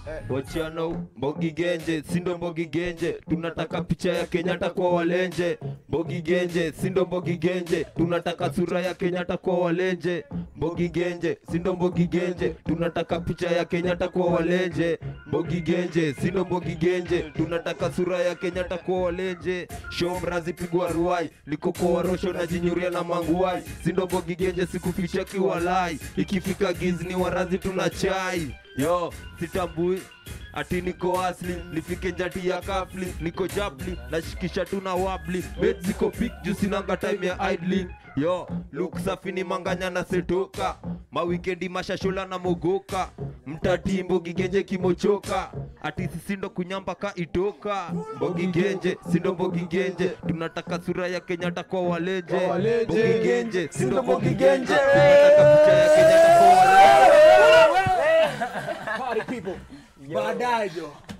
Wachiano Mbogi Genje, sindo Mbogi Genje, tunataka picha ya Kenyatta kwa walenje. Mbogi Genje, sindo Mbogi Genje, tunataka sura ya Kenyatta kwa walenje. Mbogi Genje, sindo Mbogi Genje, tunataka picha ya Kenyatta kwa walenje. Mbogi Genje, sindo Mbogi Genje, tunataka sura ya Kenyatta kwa walenje. Shomrazi pigwa ruai, liko kwa warosho na jinyuria na manguai. Sindo Mbogi Genje, sikuficha kiwalai, ikifika gizni ni warazi tuna chai. Yo, sitambui ati niko asli nifike njati ya kafli niko japli nashikisha tuna wabli bet ziko pik juu sinanga time ya idling yo look safi ni manganya na setoka mawikendi mashashola na mogoka mtati mbogi genje kimochoka ati sisindo kunyamba ka itoka mbogi genje sindo mbogi genje tunataka sura ya kenyatta kwa waleje Kwa waleje. mbogi genje sindo Sindo mbogi Mbogi genje Genje. tunataka picha ya kenyatta kwa waleje Party people. Baadaye jo.